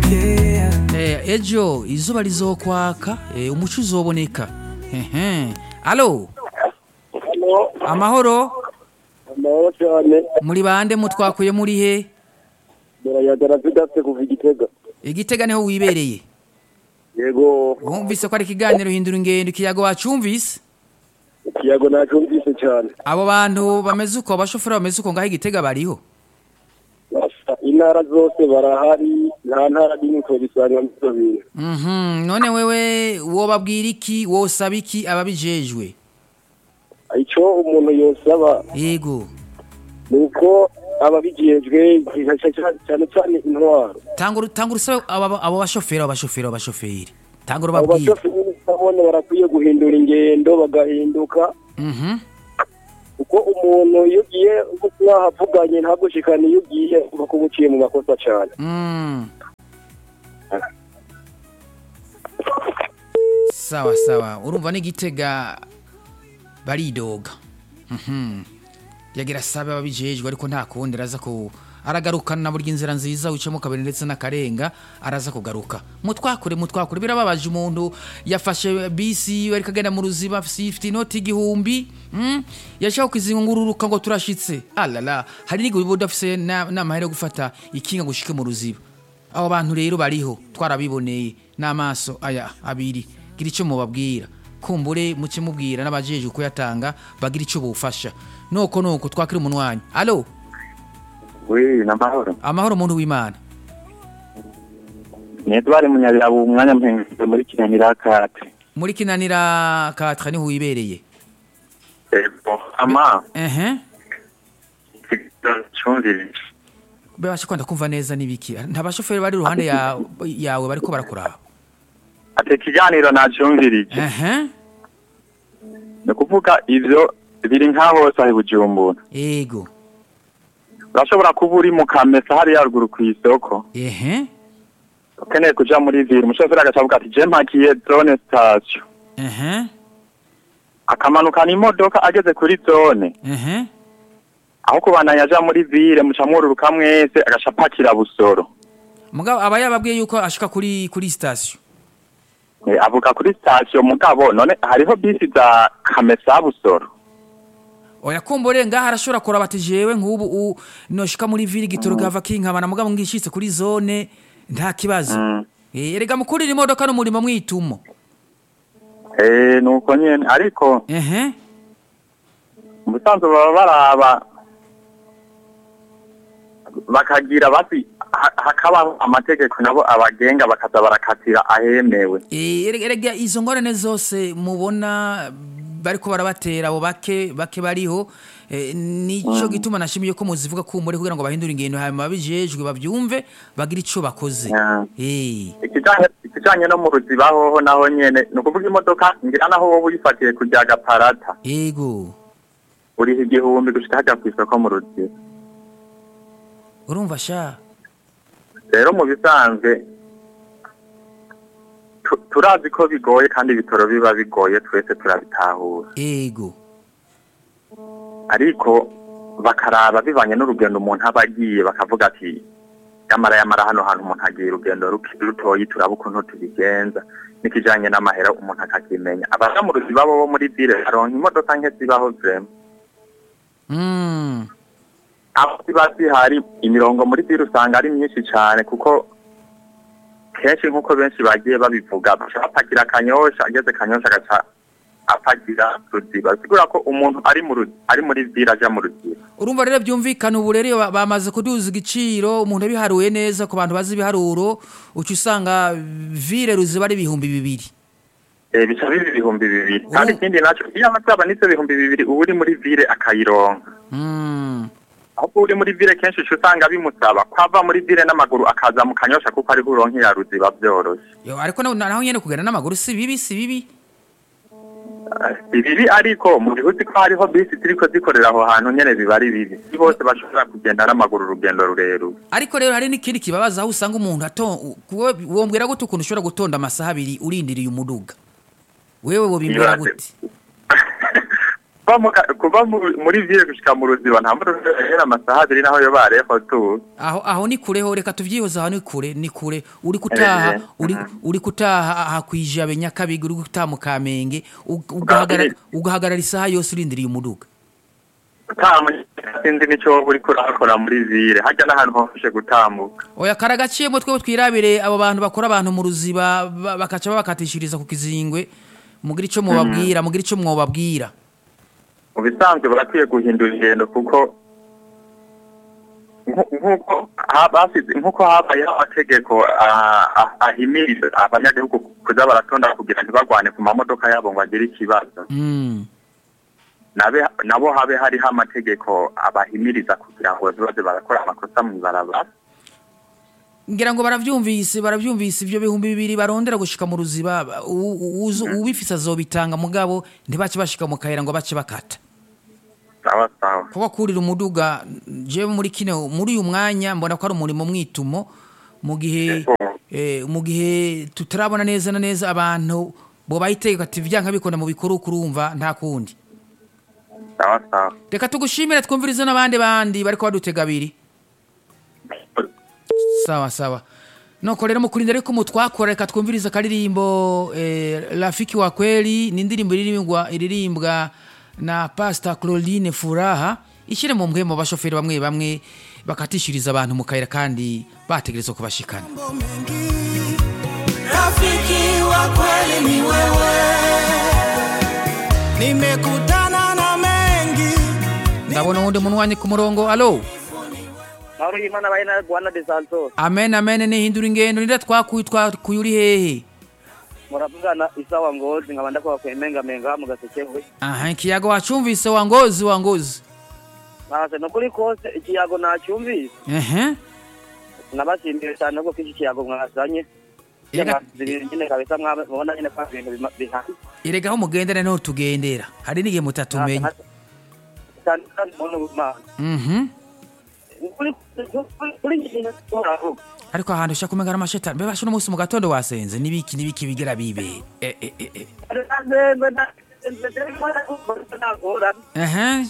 Eh, ejo izuba rizokwaka eh, umuco uzoboneka Ehe. alo amahoro amahoro cyane muri bande mutwakuye muri he murayagara tudafite kuva igitega igitega niho wibereye yego wumvise ko ari ikiganiro hindura ingendo ikiyago wacumvise ikiyago nacumvise cyane abo bantu bameze uko abashoferi bameze uko ngaho igitega bariho Basa, intara zose barahari nta ntara n'imwe tubisanga muri ibyo bintu Mhm, none wewe wobabwira iki wosaba iki ababijejwe icyo umuntu yosaba yego ni uko ababijejwe cyane cyane intwaro tanga uru- tanga urusabe abo abo bashoferi abo bashoferi abo bashoferi tanga abo urubabwira bashoferi babone barakwiye guhindura ingendo bagahinduka Mhm. kuko umuntu iyo ugiye uko mwahavuganye ntagushikane iyo ugiye uba kuba uciye mu makosa cyane Mm. sawa sawa urumva n'igitega baridoga Mhm. yagira sabe ababijejwe ariko nta kundi araza ku aragarukana burya inzira nziza wicamo kabiri ndetse n'akarenga araza kugaruka mutwakure mutwakure birababaje umuntu yafashe bisi ariko agenda mu ruziba afite inoti igihumbi mm? yashaka kuzungururuka ngo turashitse alala hari n'igihe uba udafise na- n'amahera yo gufata ikinga ngo ushike mu ruziba abo bantu rero bariho twarabiboneye n'amaso aya abiri gira icyo mubabwira kumbure muke mubwira n'abajejwe kuyatanga bagira icyo bufasha nuko nuko twakira umunwanyi alo Oui, namahoro. amahoro muntu w'imana Nitwari munyabirabu umwanya mpengeze muri kinanira kate. muri kinanira katra niho wibereye Ego, ama ehe chumvire. bebashe kwanda kumva neza n'ibiki nta bashoferi bari iruhande ya- yawe bariko barakuraba Ate kiganiro nacumvirije. ehe Ni kuvuga ivyo biri nka hose aho i Bujumbura. ego Urashobora kuba uri mu Kamesa hariya ruguru kw'isoko. ehe Ukeneye kuja muri ville, umushoferi agaca avuga ati je mpakiye zone station. ehe Akamanukana imodoka ageze kuri zone. ehe Aho kubandanya aja muri ville muca mwururuka mwese agaca apakira busoro. mugabo aba yababwiye yuko ashika kuri kuri station Eh, avuga kuri station mugabo none hariho bisi za Kamesa busoro. oya kumbure ngaha arashobora kuraba ati jewe nk'ubu u- noshika muri ville gitoro gava kinkabana mugabo ngishitse kuri zone nta kibazo Mm. Eh, erega mukurira imodoka n'umurimo mwitumo Eh, nuko nyene ariko ehe mu busanzwe baba baraba bakagira basi ha- hakabaho amategeko nabo abagenga bakaza barakatira ahemewe Eh, erega erega izo ngorane zose mubona bariko barabatera abo bake bake bariho eh, nico gituma nashimiye ko muzivuga kumbure kugira ngo bahindure ingendo hanyuma babijejwe bavyumve bagira ico bakoze Yeah. eh ikijanye ikijanye no mu ruziba hoho naho nyene ni ukuvuga imodoka ngira naho wowe uyifatiye kurya gaparata ego uriha igihumbi gushika hajya kw'isoko mu ruziba urumva sha rero mu bisanzwe tu- turazi ko bigoye kandi ibitoro biba bigoye twese turabitahura ego ariko bakaraba bivanye n'urugendo umuntu aba agiye bakavuga ati yamara yamara hano hantu umuntu agiye urugendo ruki- rutoyi turaba ukuntu tubigenza n'ikijanye n'amahera umuntu akakimenya abaja mu ruziba bo muri ville baronka imodoka nke zibaho vrema mm. aho ziba zihari imirongo muri ville usanga ari myinshi cane kuko kenshi nk'uko benshi bagiye babivuga baca bapakira kanyosha ageze kanyosha agaca apakira ruziba bisigura ko umuntu ari mu Ru- ari muri ville aja mu ruziba urumva rero byumvikana ubu rero iyo ba- bamaze kuduza igiciro umuntu yabiharuye neza ku bantu bazi ibiharuro uca usanga vire ruziba ari ibihumbi bibiri Eh, bica biba ibihumbi bibiri Ubu- kandi ikindi naco iyo amasaba n'ivyo bihumbi bibiri uba uri muri ville akayironka mm. ahubwo uri muri ville kenshi uca usanga bimusaba kwava muri ville n'amaguru akaza mu kanyosha kuko ariho uronkera ruziba vyoroshe Yo, ariko naho naho nyene kugenda n'amaguru si bibi si bibi Eh, si bibi ariko mu gihe uzi ko hariho bisi ziriko zikorera aho hantu nyene biba ari bibi si bose bashobora kugenda n'amaguru urugendo rurerure ariko rero hari n'ikindi kibabaza aho usanga umuntu ato kuwe wombwira gute ukuntu ushobora gutonda amasaha abiri urindiriye umuduga wewe wobimbwira Ibaze. gute kuva mu ka- kuva mu- muri ville gushika mu ruziba nta modoka ihera amasaha abiri naho yo bareho tu aho aho ni kure ho reka tuvyihoze aho ni kure ni kure uri kutaha Eh, uri mhm. uri kutaha aha kwijabe nyakabiga uri gutaha mu kamenge ug- ugahagarara ugahagarara isaha yose urindiriye umuduga sinzi n'icyo wowe uriko urakora muri ville hajya n'ahantu hofashe gutambuka oya karagaciyemo twebwe twirabire abo bantu bakora abantu mu ruziba ba- bakaca babakatishiriza ku kizingwe mugira ico mwobabwira mugira ico mwobabwira mu bisanzwe barakwiye guhindura ingendo kuko nku- nkuko ha- basize nkuko habayeho amategeko ah, ah, ahimiriza abanyagihugu kuza baratonda kugira ntibagwane ku mamodoka yabo ngo agire ikibazo mm. nabe nabo habe hariho amategeko abahimiriza kugira ngo baze barakora amakosa mu ibarabara ngira ngo baravyumvise baravyumvise ivyo bihumbi bibiri barondera gushika mu ruziba ba- u- u- uzo- uwifise azobitanga mugabo ntibace bashika mu kayira ngo bace bakata sawa sawa kuba kurira umuduga jewe muri kino muri uyu mwanya mbona ko ari umurimo mwitumo mu gihe Yego. eh, mu gihe tutarabona neza na neza abantu bo bayitegeka ati vyanka bikunda mu bikuru kurumva nta kundi sawa sawa reka tugushimire twumvirize n'abandi bandi bariko badutega abiri sawa sawa noko rero mukurinda ariko mutwakora reka twumvirize akaririmbo eh, rafiki wa kweli ni indirimbo iririmbwa iririmbwa na Pastor Claudine Furaha ishyire mu mbwe mu bashoferi bamwe bamwe bakatishiriza abantu mu kayira kandi bategerezwa kubashikana mambo mengi. Rafiki wa kweli ni wewe, nimekutana na mengi. ndabona uwundi munwanyi ku murongo alo Mahoro y'Imana baye na Rwanda de Santos. amen amen nihindura ingendo nida twakuye twakuye uri hehe Muravugana isawa ngozi nkaba ndakora kwemenga menga mu gasekewe. aha ikiyago wacumvise wangozi wangozi Nase no kuri kose ikiyago nacyumvise. ehe Nabashimiye cyane ko iki kiyago mwazanye. Erega- Zibiri nyine kabisa mwabona nyine kwa bintu bima- bihari. erega aho mugendera niho tugendera hari n'igihe mutatumenya Cyane kandi umuntu w'Imana. mhm Kuri kuri kuri nyine turavuga. ariko ahantu ushaka kumenya ari amashetani mbe basho umunsi mu gatondo wasenze n'ibiki n'ibiki bigira bibe eh eh eh eh ehe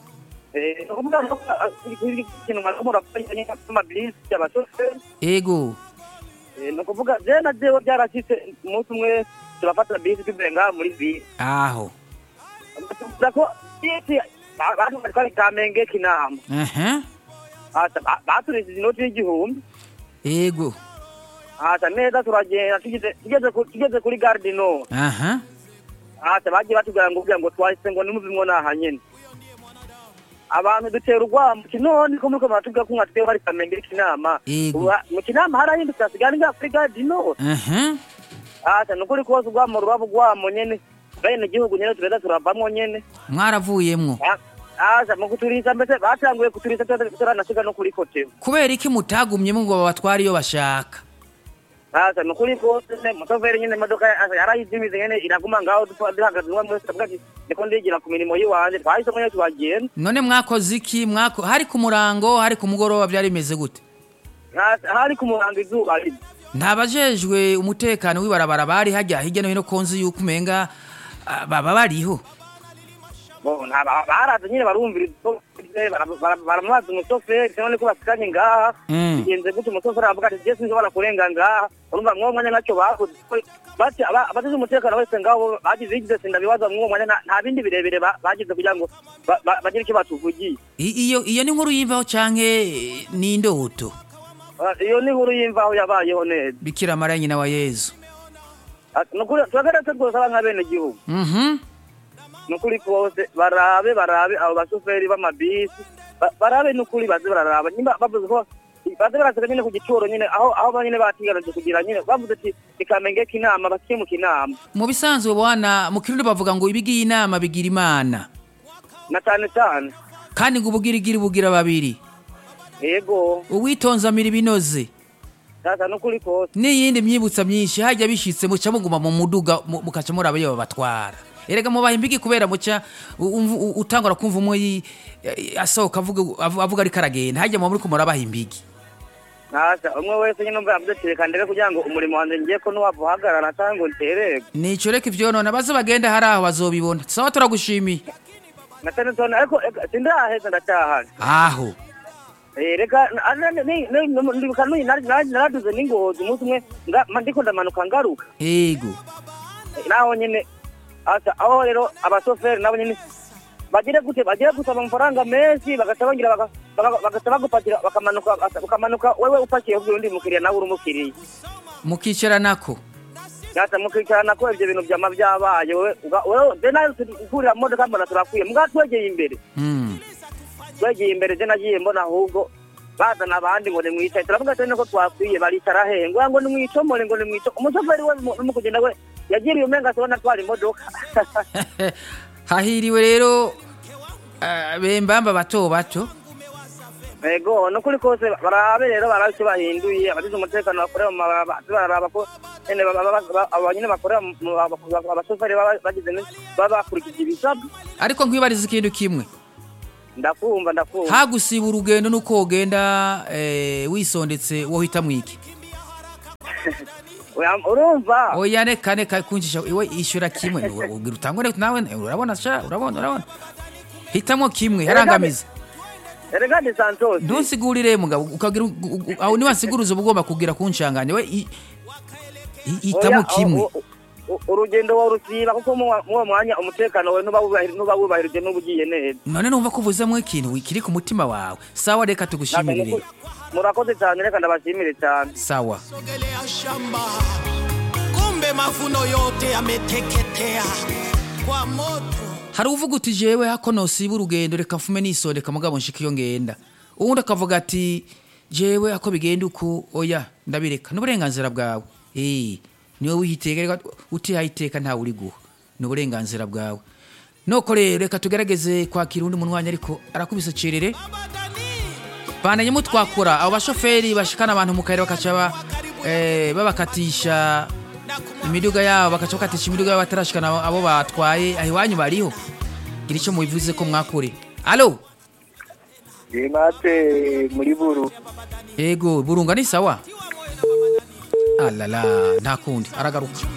ego ni ukuvuga je na jewe byarashitse umunsi umwe turafata bisi tuvuye ngaha muri bisi aho tuvuga ko bisi abantu bari kwari kamenge kinama ehe Asa, ba- baturishije inoti y'igihumbi ego asa neza turagenda tugeze tugeze ku- tugeze kuri garde nord aha asa bagiye batubwira ngo kugira ngo twahise ngo nimuvimwo naha nyene abantu dutera urwamo kinoni ko muriko muratubwira ko mwatwe bari kamenge kinama Yego. Ubu ha- mu kinama harahindutse hasigara ngaha kuri garde nord ehe asa ni ukuri kose urwamo ruraba urwamo nyene bene igihugu nyene tureza turavamwo nyene mwaravuyemwo asa mu kuturisa mbese batanguye kuturisa turanasiga no kuri kotewe kubera iki mutagumyemo ngo babatware iyo bashaka asa ni ukuri kose mutoveri nyene imodoka asa yarayizimize nyene iraguma ngaho dupa- duhagaze umwe mwese avuga ati ndiko ndigira ku mirimo yiwanje twahisemo nyene tuhagenda none mwakoze iki mwako hari ku murango hari ku mugoroba byari bimeze gute Asa, hari ku murango izuba riva ntabajejwe umutekano w'ibarabara bari hajya hirya no hino konzi yuko umenga ah, baba bariho Bo, nta- ba- baraza nyine barumvira umushoferi, bara- bara- baramubaza umushoferi none ko basikanye ngaha Mm. bigenze gute umushoferi aravuga ati je sinshobora kurenga ngaha urumva mwuwo mwanya ntacyo bakoze bati aba- abagize umutekano wese ngaho bagize igize sindabibaza mwuwo mwanya nta- nta bindi birebire ba- bagize kugira ngo ba- ba- bagire icyo batuvugiye I- iyo iyo ni nkuru yimvaho canke eh, ni indoto Ah, iyo ni inkuru y'imvaho yabayeho neza bikira mara nyina wa yezu Ah, ni ukuri turagaretse rwose aba nka bene gihugu mhm ni ukuri kose barabe barabe abo bashoferi b'amabisi ba- barabe ni ukuri baze bararaba nyimba bavuze ko baze baraseka nyine ku gituro nyine aho aho ba nyine batigaruje kugira nyine bavuze ati ikamengeka inama bakimuka inama mu bisanzwe bwana mu kirundi bavuga ngo ibigiye inama bigira imana na cyane cyane kandi ngo ubugirigiri bugira babiri yego uwitonze amira ibinoze sasa ni ukuri kose n'iyindi myibutsa myinshi hajya bishitse muca muguma mu muduga mu- mukaca muraba iyo babatwara erega mubaha imbigi kubera muca u- umvu- u- utangura kumva umwe yi- eh, asohoka avuga avu- avuga ariko aragenda hajya muba muriko murabaha imbigi sasa umwe wese nyine umva yavuze ati reka ndebe kugira ngo umurimo wanjye ngiye ko nuwava uhagarara cyangwa ngo ntererwe nico reka ivyo none baze bagenda hari aho bazobibona sawa turagushimiye na cyane cyane ariko eka, sindaheza ndacyahari aho Eh, reka na- na- ni- ni- ni- ndibuka n'uyu nari- nari- naraduze n'ingozi umunsi umwe nga- ma- ndiko ndamanuka ngaruka ego Eh, naho nyene asa aho rero abasoferi nabo nyene bagire gute bagire gusaba amafaranga menshi bagaca bagira baka- baka- bagaca bagupakira bakamanuka bakamanuka wewe upakiye ubwira undi mukiriya nawe uri umukiriya mukicara nako gata mukicarana ko ivyo bintu vyama vyabaye wewe uga- wewe je nayo kurira mu modoka mbona turakwiye mbwa twegeye imbere Mm. twegeye imbere je nagiye mbona ahubwo bazana abandi ngo nimwicaye turavuga tene ko twakwiye baricara he ngo ngo nimwicomore ngo nimwico umushoferi we mu- mu kugenda we yagiriye umenga tubona twara imodoka hahiriwe rero eh, bembamba bato bato ego nukuri kose barabe rero barabe icyo bahinduye abagize umutekano bakorera mu mabarabara bararaba ko nyene baba- baba- baba- aba nyene bakorera mu- mu- aba- abashoferi baba bagize ne- baba bakurikije ibisabwa ariko nkwibariza ikintu kimwe ndakumva ndakumva hagusiba urugendo nuko wogenda eh, wisondetse wohita mwiki Oya, urumva oya reka reka kunjisha iwe ishyura kimwe ubwira utangure nawe urabona sha urabona urabona hitamo kimwe harangamiza erega ni santos ntusigurire mugabo ukagira u- u- u- aho niwansiguruza uba ugomba kugira kunshanganya we i- i- hitamo Oya, kimwe u- u- u- urugendo warusiba kuko mu wa- mu uwo mwanya umutekano wawe ntuba wubahir- ntuba wubahirije n'uba ugiye neza none numva ko uvuzemo ikintu kiri ku mutima wawe sawa reka tugushimire rero murakoze cyane reka ndabashimire cyane sawa sogelea shamba, kumbe mavuno yote yameteketea kwa moto. hari uvuga uti jewe hako nosiba urugendo reka mfume nisondeka mugabo nshika iyo ngenda uwundi akavuga ati jewe ako bigenda uku oya ndabireka n'uburenganzira bwawe eh niwe wihiteka reka utihaye iteka ntawe uri guha ni uburenganzira bwawe noko rero reka tugerageze kwakira undi munwanya ariko arakubise cerere bandanye mutwakura abo bashoferi bashikana abantu mu kayira bakaca ba- eh, babakatisha imiduga yabo bakaca bakatisha imiduga yabo batarashikana abo- abo batwaye aho iwanyu bariho gira icyo mubivuze ko mwakure alo imate muri buru yego burunga ni sawa alala nta kundi aragaruka